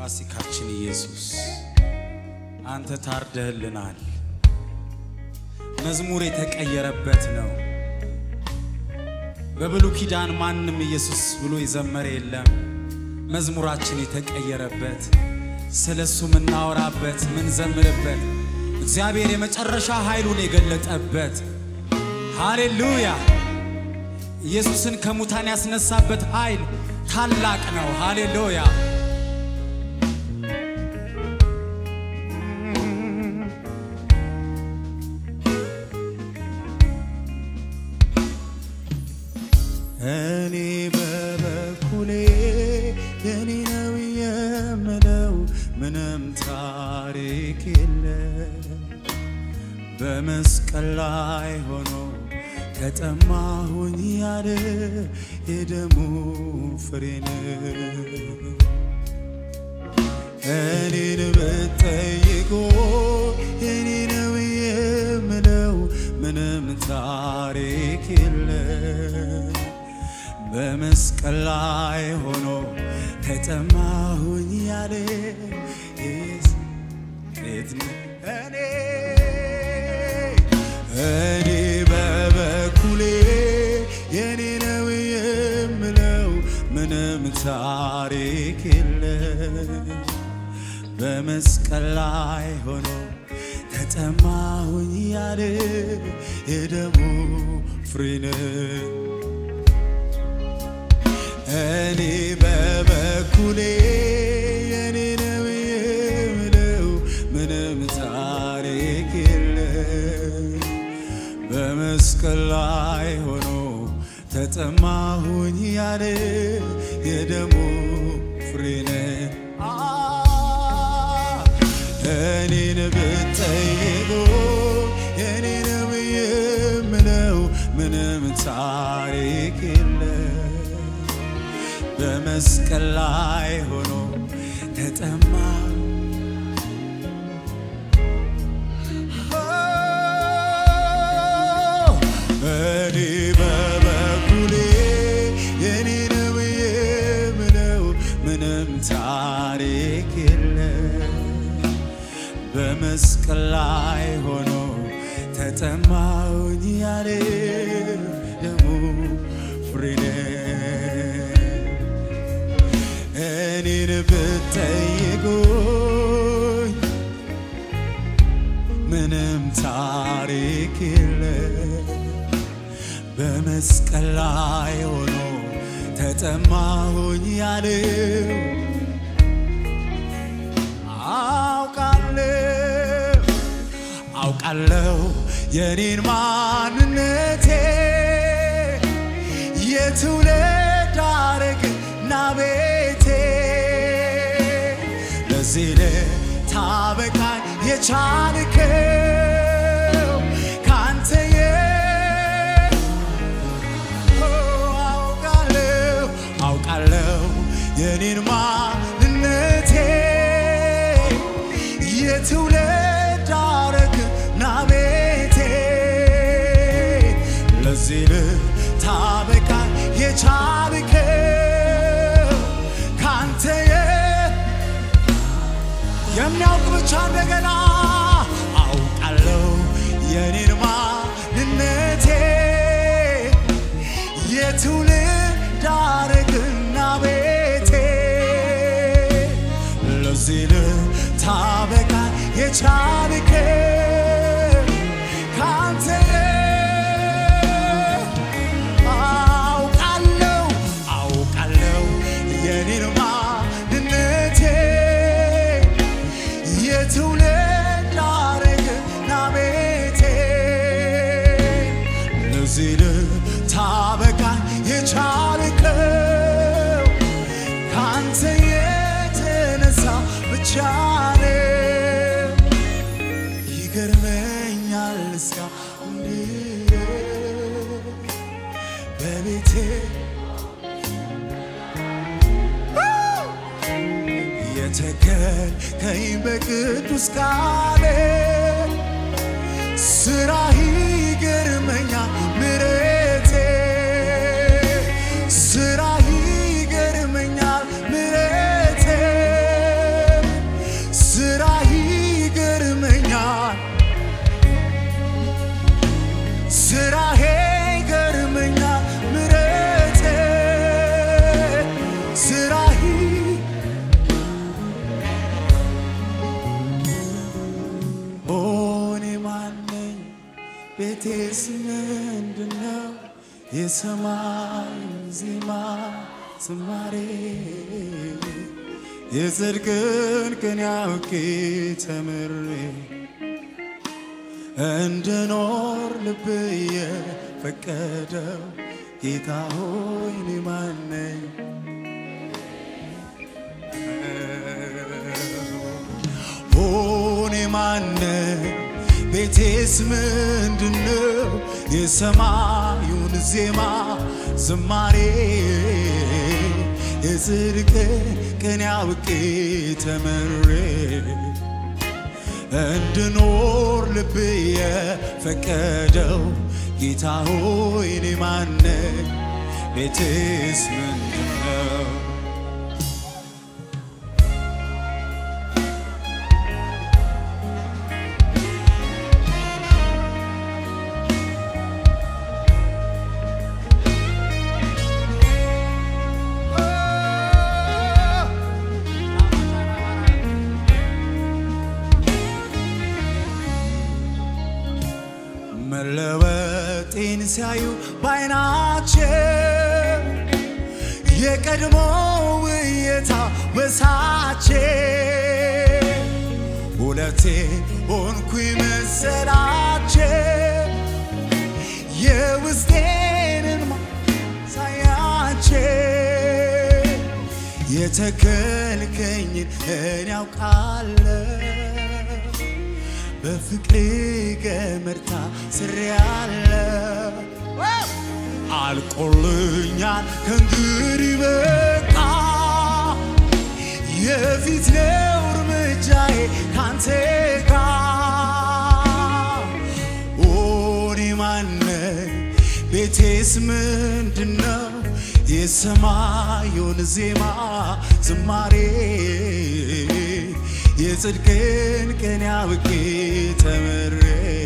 ፋሲካችን ኢየሱስ አንተ ታርደህልናል። መዝሙር የተቀየረበት ነው። በብሉይ ኪዳን ማንም ኢየሱስ ብሎ የዘመረ የለም። መዝሙራችን የተቀየረበት ስለ እሱ የምናወራበት ምንዘምርበት እግዚአብሔር የመጨረሻ ኃይሉን የገለጠበት ሃሌሉያ! ኢየሱስን ከሙታን ያስነሳበት ኃይል ታላቅ ነው። ሃሌሉያ! እኔ በበኩሌ የኔ ነው የምለው ምንም ታሪክ የለም። በመስቀል ላይ ሆኖ ከጠማሁኝ ያለ የደሙ ፍሬን እኔን ብትጠይቁ የኔ ነው የምለው ምንም ታሪክ የለም። በመስቀል ላይ ሆኖ ከጠማሁኝ ያለ የት እኔ እኔ በበኩሌ የኔ ነው የምለው ምንም ታሪክ የለም። በመስቀል ላይ ሆኖ ተጠማሁኝ ያለ የደሙ ፍሬን እኔ በበኩሌ የኔ ነው የምለው ምንም ታሪክ የለም። በመስቀል ላይ ሆኖ ተጠማሁኝ ያለ የደሙ ፍሬን እኔን ብትጠይቁ የኔ ነው የምለው ምንም ታሪክ የለም። በመስቀል ላይ ሆኖ ተጠማ እኔ በበኩሌ የኔ ነው የምለው ምንም ታሪክ የለም። በመስቀል ላይ ሆኖ ተጠማሁኝ ያለ ደሙ ፍሬን እኔን ብትጠይቁኝ ምንም ታሪክ የለም። በመስቀል ላይ ሆኖ ተጠማሁኝ ያለው አውቃለሁ አውቃለሁ የኔን ማንነቴ የትውልድ ሐረግና ቤቴ ለዚህ ልታበቃኝ የቻልከው ካንተ የ አውቃለሁ አውቃለሁ የኔን ማንነቴ የትውልድ ሐረግና ቤቴ ለዚህ ልታበቃኝ የቻልከው ካንተ የ- የሚያውቅ ብቻ እንደገና አውቃለሁ የኔን ማንነቴ የትውልድ ሐረግና ቤቴ ለዚህ ልታበቃ የቻልከው ካንተ አውቃለሁ አውቃለሁ የኔን ማንነቴ የትውልድ ሐረግና ቤቴ ለዚህ ልታበቃ የቻልከው ካንተ የተነሳ ብቻ ነው። ይገርመኛል እስካሁን ድረስ በቤቴ የተከልከኝ በቅዱስ ቃል ስራህ ይገርመኛል ምሕረቴ ስራህ ይገርመኛል ምሕረቴ የሰማይ ዜማ ዝማሬ የጽድቅን ቅን ያውቄ ተምሬ እንድኖር ልብ የፈቀደው ጌታ ሆይ እኔ ማን ነኝ? ሆኔ ማነው? ቤቴስ ምንድነው? የሰማዩን ዜማ ዝማሬ የጽድቅ ቅን አውቄ ተምሬ እንድኖር ልብ የፈቀደው ጌታ ሆይ እኔ ማነኝ? ቤቴስ ምንድነው? መለወጤን ሲያዩ ባይናቸው የቀድሞ ውየታ ወሳቸው ሁለቴ ሆንኩ መሰላቸው የውስጤንን ማሳያቸው የተከልከኝን እኔ ያውቃለሁ በፍቅር ገመድ ታስሬያለሁ። አልቆልኛል ከእንግዲህ በቃ የፊት ነው እርምጃዬ ካንተ ጋር ኦኔ ማነኝ? ቤቴስ ምንድነው? የሰማዩን ዜማ ዝማሬ የጽድቅን ቅን አውቄ ተምሬ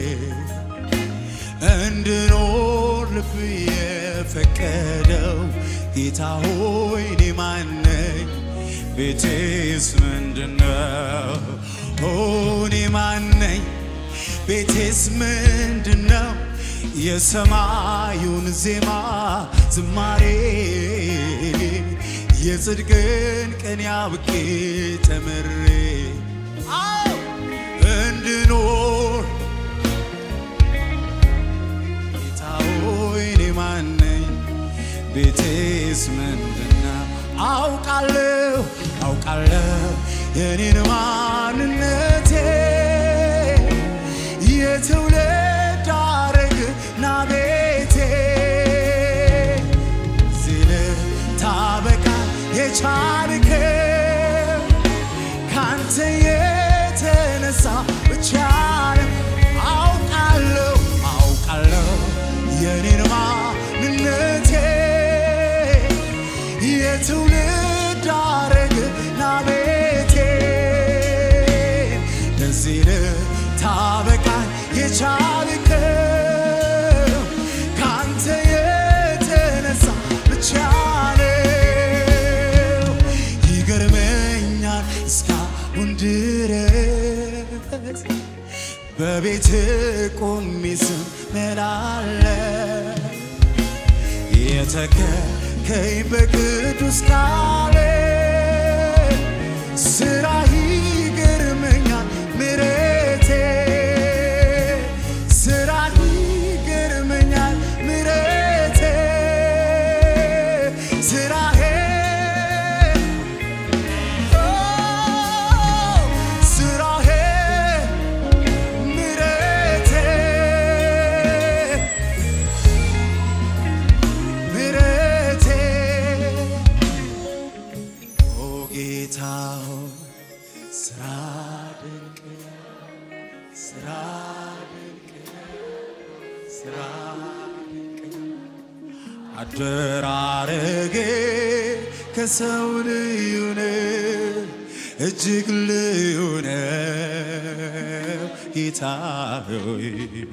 እንድኖር ልብ የፈቀደው ጌታ ሆይ እኔ ማነኝ? ቤቴስ ምንድነው? እኔ ማነኝ? ቤቴስ ምንድነው? የሰማዩን ዜማ ዝማሬ የጽድቅን ቅን አውቄ ተምሬ እንድኖር ጌታ ሆይ እኔ ማን ነኝ? ቤቴስ ምንድነው? አውቃለሁ አውቃለሁ የኔን ማንነቴ የትውልድ ሐረግና ቤቴ ሲል ታበቃ የቻልከው ካንተ የተነሳ ብቻ ነው። አውቃለሁ አውቃለሁ የኔን ማንነቴ የትውልድ ሐረግና ቤቴ ለዚህ ልታበቃ የቻልከው ካንተ የተነሳ ብቻ ነው። ይገርመኛል እስካሁን ድረስ በቤት ቆሜ ስመላለስ የተከከኝ በቅዱስ ቃል ስራ ይገርመኛል ምረቴ ስራ ይገርመኛል ምረቴ ስራሄ ስራሄ ምረቴ ምረቴ ኦ ጌታ ሆይ ስራ ድንቅ ነው፣ ስራ ድንቅ ነው፣ ስራ ድንቅ ነው። አደራረጌ ከሰው ልዩ ነው፣ እጅግ ልዩ ነው ጌታ ሆይ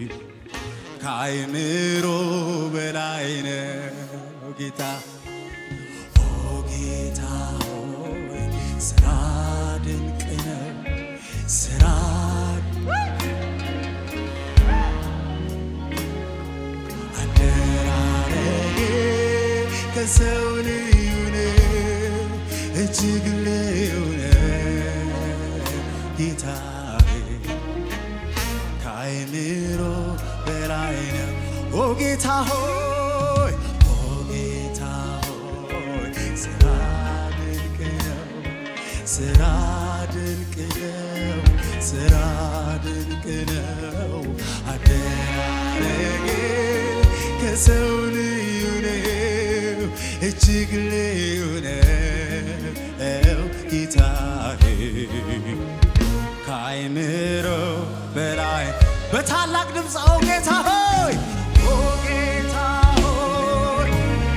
ከአይምሮ በላይ ነው ጌታ ኦ ጌታ ሆይ ስራ ድንቅ ነው ስራ አደራረግ ከሰው ልዩ ነው እጅግ ልዩ ነው ጌታዬ ከአይምሮ በላይ ነው ኦ ጌታ ሆይ ኦ ጌታ ሆይ ስራ ድንቅ ነው ስራ ድንቅ ነው ስራ ድንቅ ነው አደራረጌ ከሰው ልዩ ነው እጅግ ልዩ ነው ጌታዬ ከአይምሮ በላይ በታላቅ ድምፅ ኦ ጌታ ሆይ ኦ ጌታ ሆይ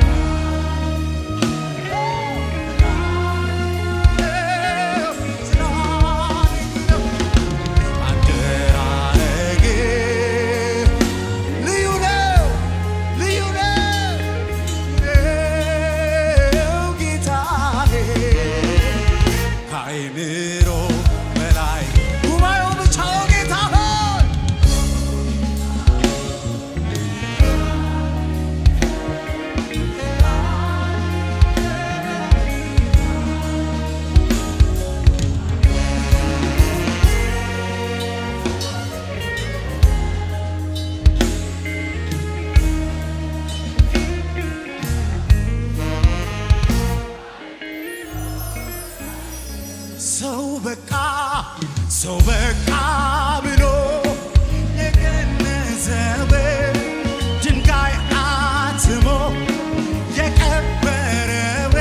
አደራረግ ልዩ ነው ልዩ ነው ጌታዬ ከአይምሮ በላይ ጉባኤው ብቻ ኦ ጌታ ሆይ ሰው በቃ ሰው በቃ ብሎ የገነዘበ ድንጋይ አትሞ የቀበረው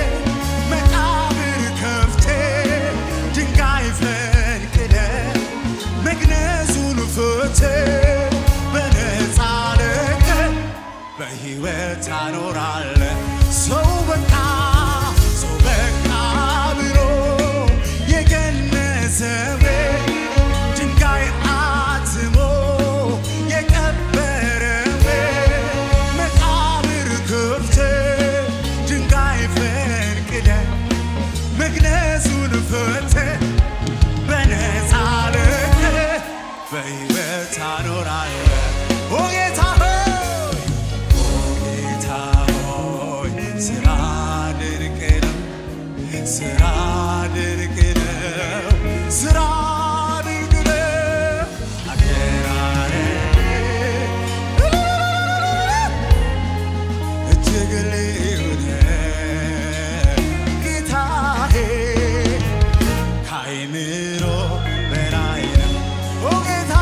መቃብር ከፍቴ ድንጋይ ፈንቅለ መግነዙን ፍቴ በነፃ ለቀ በሕይወት አኖራለ ሰው በቃ ሰው በቃ ብሎ የገነዘበ ድንጋይ አትሞ የቀበረው መቃብር ክፍት ድንጋይ ፈንቅለ መግነዙን ፍት በነፃ ለቀ በሕይወት አኖራለ ኦ ጌታ ሆይ ጌታ ሆይ ስራ ድንቅ ነው፣ ስራ ድንቅ ነው፣ ስራ ድንቅ ነው። አደራረግ እጅግ ልዩ ነው ጌታዬ ከአይምሮ በላይ ነው ኦ ጌታ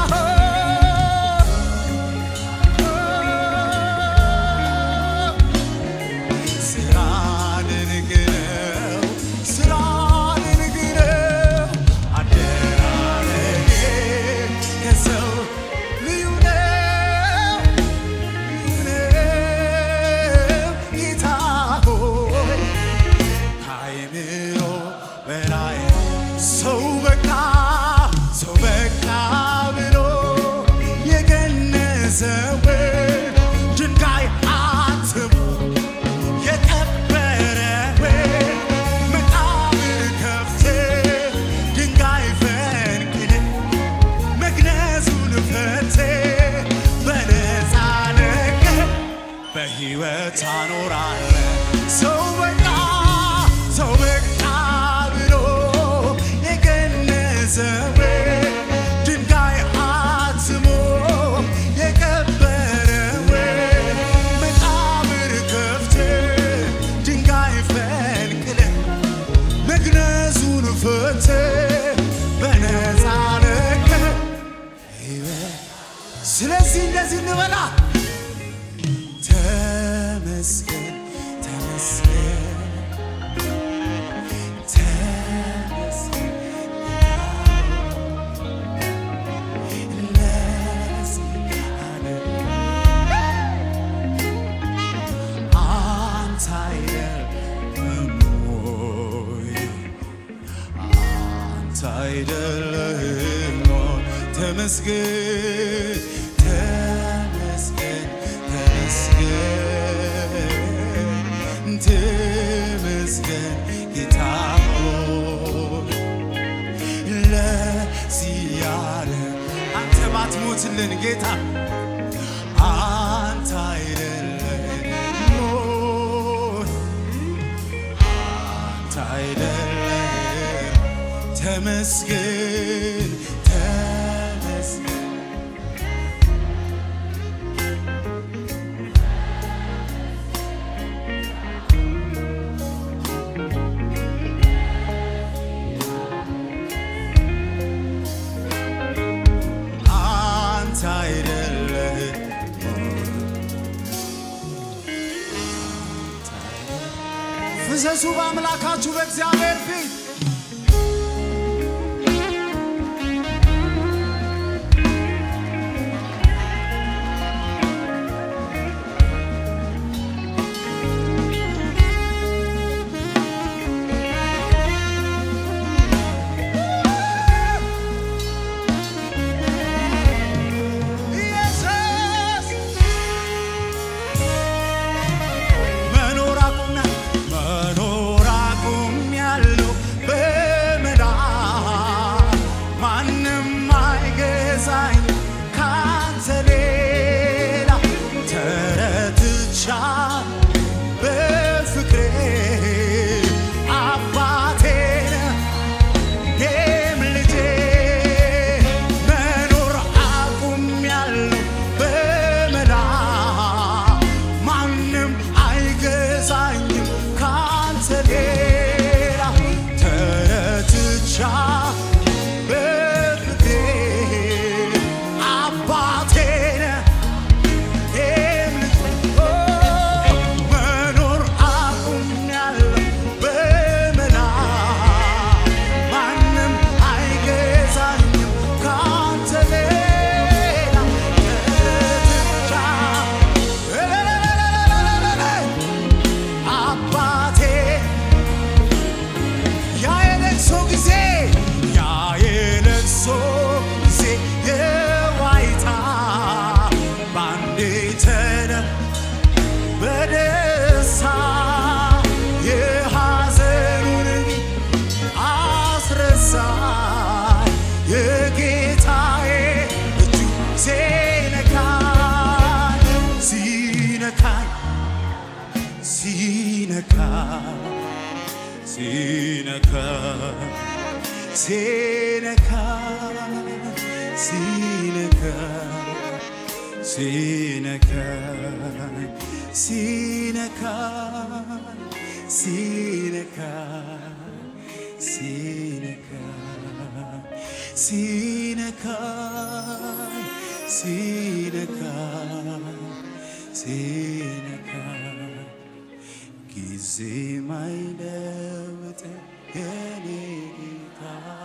ስራ ድንቅ ነው፣ ስራ ድንቅ ነው። አደራረጌ ከሰው ልዩ ነው፣ ልዩ ነው። ጌታ ሆይ ከአይምሮ በላይ ሰው በቃ ሰው በቃ ብሎ የገነዘው ድንጋይ አትሞ የቀበረው መቃብር ከፍቴ ድንጋይ ፈንቅል መግነዙን ፈቴ በነፃ ለቀ በሕይወት አኖራለ ሰው በቃ ሰው በቃ ብሎ የገነዘው ድንጋይ አትሞ የቀበረው መቃብር ከፍቴ ድንጋይ ፈንቅለ መግነዙን ፍቴ በነፃ ለቀ ስለዚህ እንደዚህ እንበላ ተመስገን ተመስገን ተመስገን ለዚህ ዓለም አንተ አይደለም ወይ? አንተ አይደለህም ወይ? ተመስገን ተመስገን ተመስገን ተመስገን ጌታ ሆይ ለዚህ ዓለም አንተ ባትሞትልን ጌታ አንተ አይደለም ሞይ ተመስገን ተመስገን አንተ አይደለህ ፍሰሱ በአምላካችሁ በእግዚአብሔር ፊት ኢየሱስ መኖር አቁምና መኖር አቁሜያለሁ በመላ ማንም አይገዛኝ ካንተ ሌላ ተረትቻ በፍቅሬ አባቴ ነህ እኔም ልጄ መኖር አቁሜያለሁ በመላ ማንም አይገዛኝም ካንተ ሌላ ተረትቻ በፍቅሬ አባቴ ነህ እኔም ልጄ መኖር አቁሜያለሁ በመላ ማንም አይገዛኝም ካንተ ሌላ ተረትቻ አባቴ ያ የለቅሶ ጊዜ ያ የለቅሶ ጊዜ የዋይታ ባንዴ ተነ በደስታ የሐዘኑን አስረሳኝ የጌታዬ እጁ ሲነካኝ ሲነካኝ ሲነካኝ ሲነካ ሲነካ ሲነካ ሲነካ ሲነካ ሲነካ ሲነካ ሲነካ ሲነካ ሲነካ ጊዜ ማይለውጥ የኔ ጌታ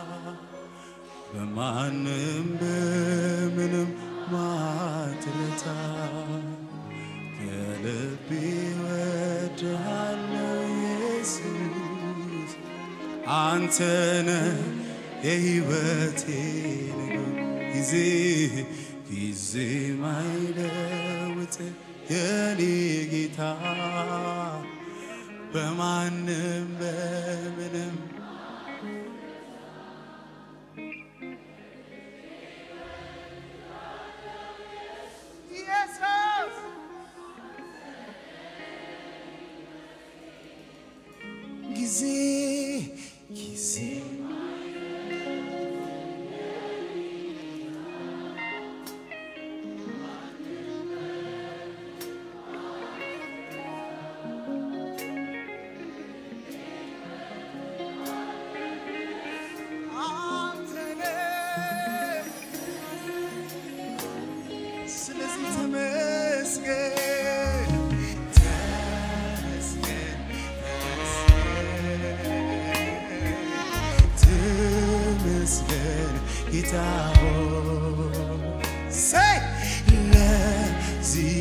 በማንም በምንም ማትረታ ከልቤ ወድሃለው ኢየሱስ አንተነ የሕይወቴ ንጉሥ ጊዜ ጊዜ ማይለውጥ የኔ ጌታ በማንም በምንም ኢየሱስ ጊዜ ጊዜ አንተነህ ስለዚህ ተመስገን ተመስገን ተመስገን ጌታ ሆይ ሰይ ለዚህ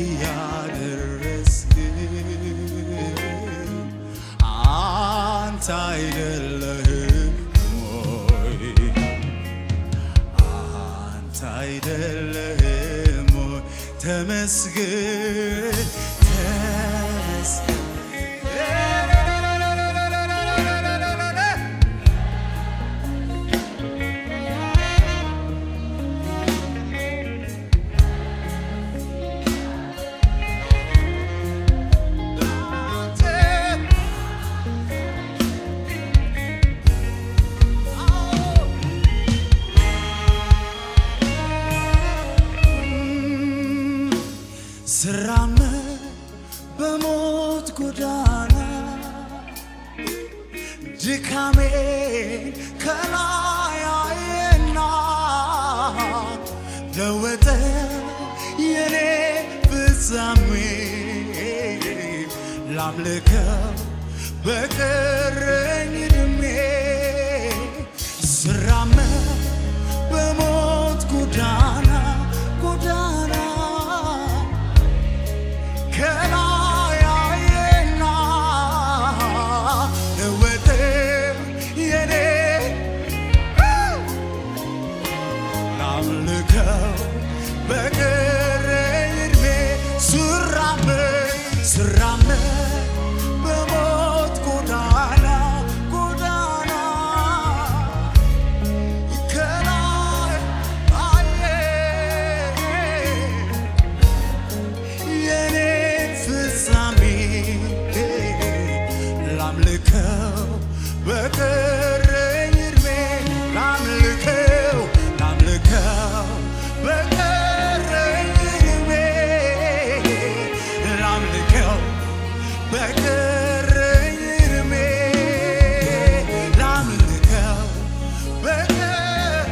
ያደረስክን አንተ አይደለህም ወይ አንተ አይደለህም ወይ ተመስገን ተመስገን አንተ ጎዳና ድካሜን ከላይ አየና ለወጠ የኔ ፍጻሜ ላምልከው በቀረኝ ዕድሜ ስራመድ በሞት ጎዳና ጎዳና ከላይ አየና ለወጠ የኔ ላምልከው በቀረኝ ዕድሜ ስራመድ ስራመድ በሞት ጎዳና ጎዳና ከላይ አየ የኔ ፍጻሜ ላምልከው በቀረኝ ዕድሜ ላምልከው ላምልከው በቀረኝ ዕድሜ ላምልከው በቀረኝ ዕድሜ ላምልከው በቀ-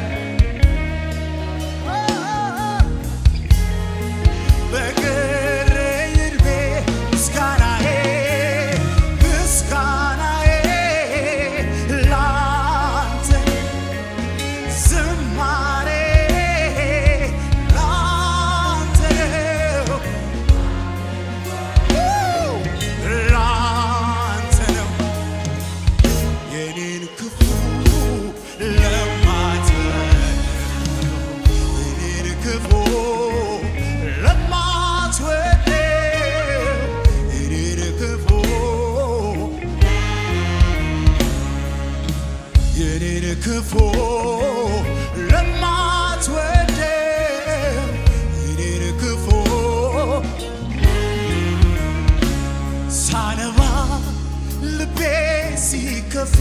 በቀረኝ ዕድሜ ምስጋናዬ ምስጋናዬ ላንተ ዝማሬ ላንተ ነው ላንተ ነው የኔን ክፉ ለማትበል የኔን ክፉ ለማትወድ የኔን ክፉ የኔን ክፉ ለማትወድ የኔን ክፉ ሳነባ ልቤ ሲከፋ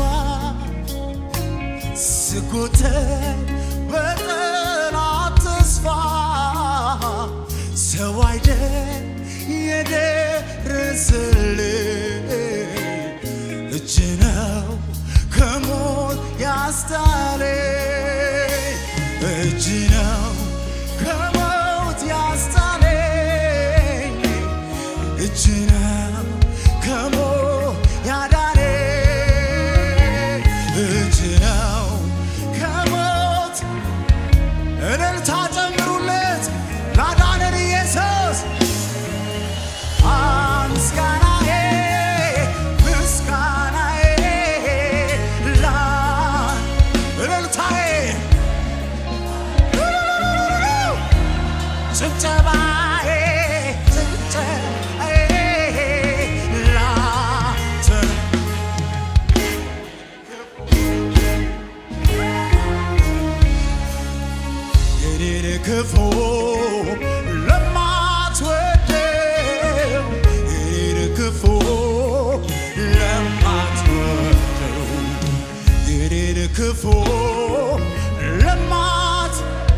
ስጎተት በጠላት ተስፋ ሰው አይደል የደረሰልኝ እጅ ነው ከሞት ያስጣለኝ እጅ ነው ከሞት ያስጣለኝ እጅ ነው ከሞት ያዳነኝ እጅ ነው ከሞት እልልታ ጨምሩለት ላዳነን ኢየሱስ ምስጋናዬ ምስጋናዬ ላ እልልታዬ ጭብጨባዬ ጭብጨባዬ ላንተ ነው። የኔን ክፉ ለማትወደው የኔን ክፉ ለማትወደው የኔን ክፉ ለማት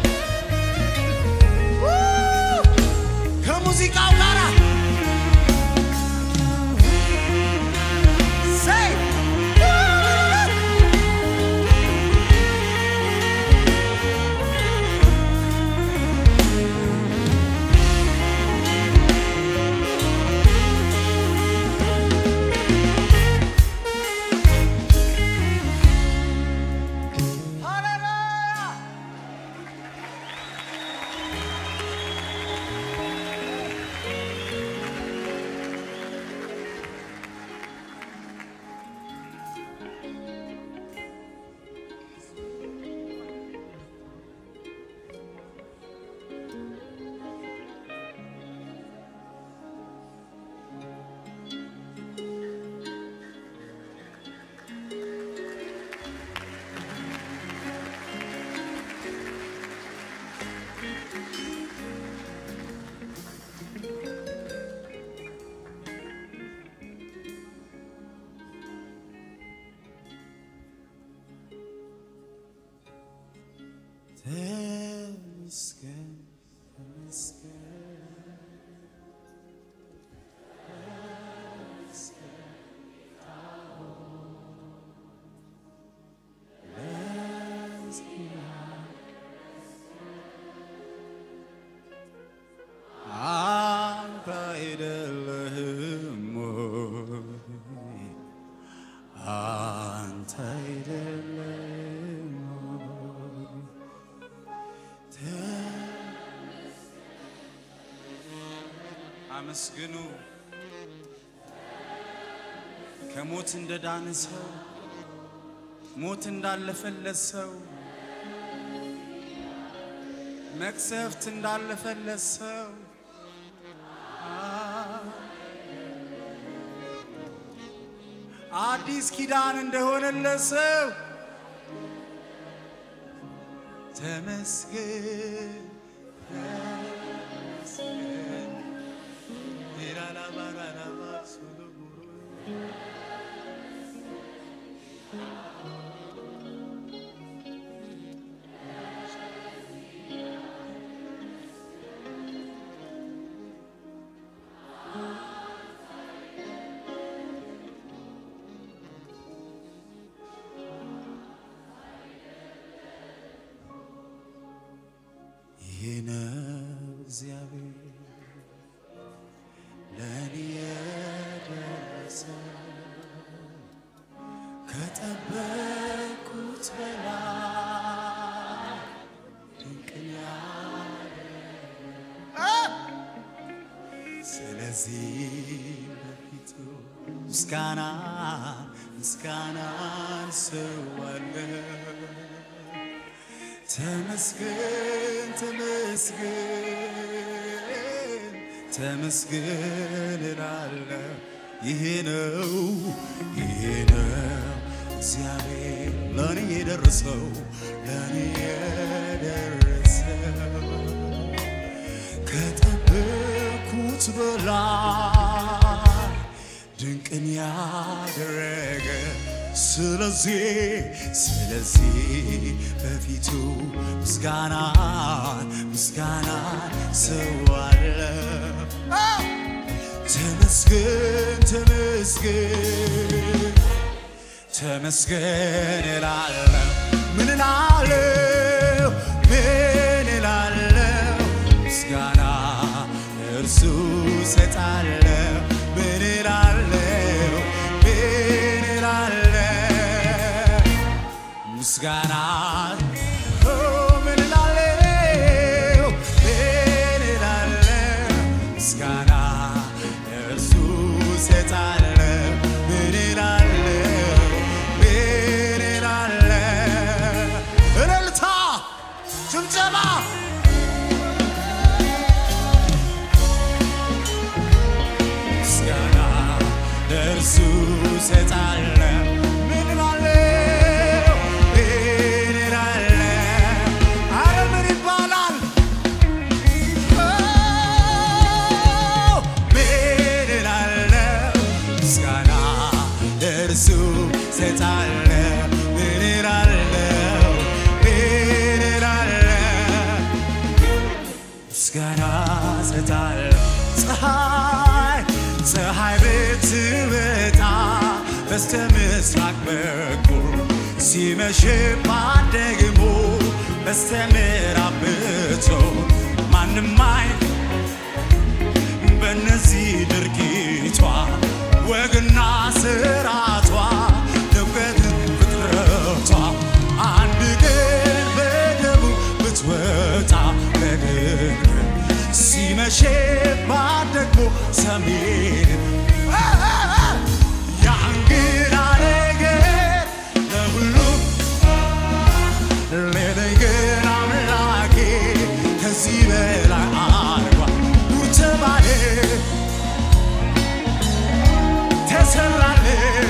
ከሙዚቃው ጋር say አመስግኑ። ከሞት እንደዳነ ሰው ሞት እንዳለፈለት ሰው መቅሰፍት እንዳለፈለት ሰው አዲስ ኪዳን እንደሆነለት ሰው ተመስገን ተመስገን ኢራላባራላባ ሱሉቡሩ ይህ ነው እግዚአብሔር ለእኔ የደረሰ ከጠበቅኩት በላይ ድንቅን ያደረገ ስለዚህ በፊቱ ምስጋና ምስጋናን ሰዋለሁ ተመስገን ተመስገን ተመስገን እላለሁ። ይሄ ነው ይሄ ነው እግዚአብሔር ለእኔ የደረሰው ለእኔ የደረሰው ከጠበቅኩት በላይ ድንቅን ያደረገ ስለዚህ ስለዚህ በፊቱ ምስጋና ምስጋና ሰዋለሁ። ተመስገን ተመስገን ተመስገን እላለሁ። ምን እላለሁ ምን እላለሁ ምስጋና እርሱ ሰጣለሁ። ምን እላለሁ ምን እላለሁ ምስጋና ኦ፣ ምን እላለሁ ምን እላለሁ ምስጋና እርሱ ሰጣለሁ። ምን እላለሁ ምን እላለሁ እልልታ ጭብጨባ ምስጋና ለእርሱ ሰጣለሁ። ምን እላለሁ ምን እላለሁ አረ ምን ይባላል ኦ፣ ምን እላለሁ ምስጋና ለእርሱ ሰጣለሁ። ምን እላለሁ ምን እላለሁ ምስጋና ሰጣለሁ። ፀሐይ ፀሐይ ብትወጣ በስተ ምስራቅ በኩል ሲመሽባት ደግሞ በስተ ምዕራብ ብትሆን ማንም አይ በእነዚህ ድርጊቷ ወግና ስራቷ ንብረት ፍጥረቷ አንድ ቀን በደቡብ ብትወጣ በድንገት ሲመሽባት ደግሞ ሰሜን የእንግዳ ነገር ለሁሉም ሌለኝ ግን አምላኬ ከዚህ በላይ አድርጓል። ኑር ተባለ ተሰራለ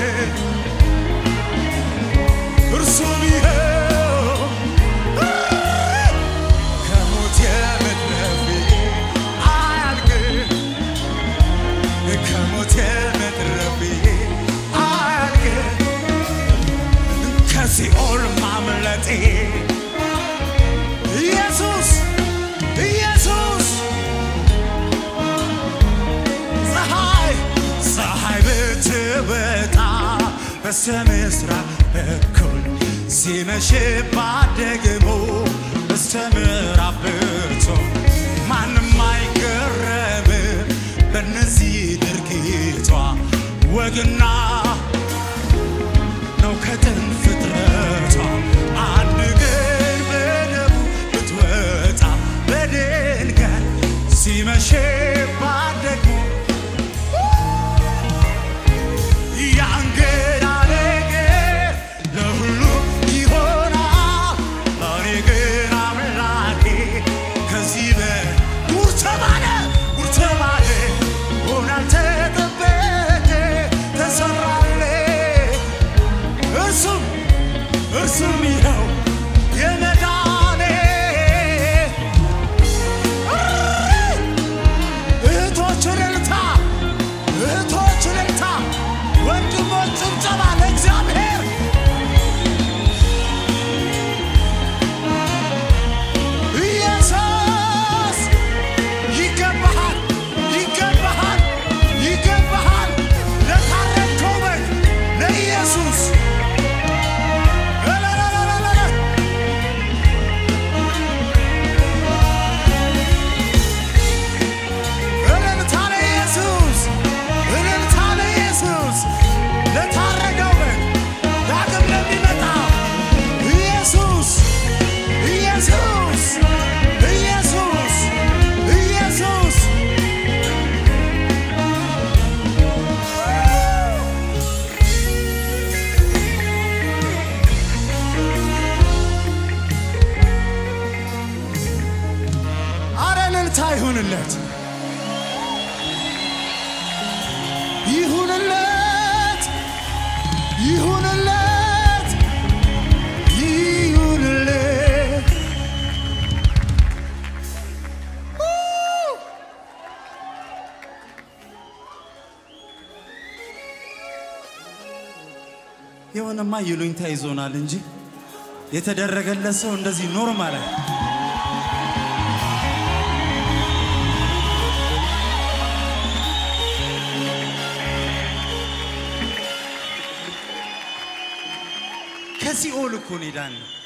እርሱም ይኸው ከሞት የመትረፌ አያልቅም ከሞት የመትረፌ አያልቅም ከሲኦል ማምለጤ ኢየሱስ ኢየሱስ ፀሐይ ፀሐይ ብትወጣ በስተ ምስራቅ በኩል ሲመሽባት ደግሞ በስተ ምዕራብ ብትሆን ማንም አይገረምም በእነዚህ ድርጊቷ ወግና ነው ከጥንት ፍጥረቷ አንድ ግን በደቡ ብትወጣ በድንገት ሲመሽባት ደግሞ ይሁንለት ይሁንለት ይሁንለት ይሁንለት የሆነማ ይሉኝታ ይዞናል እንጂ የተደረገለት ሰው እንደዚህ ኖርማል አይ ከሲኦል እኮ ነው የዳነው።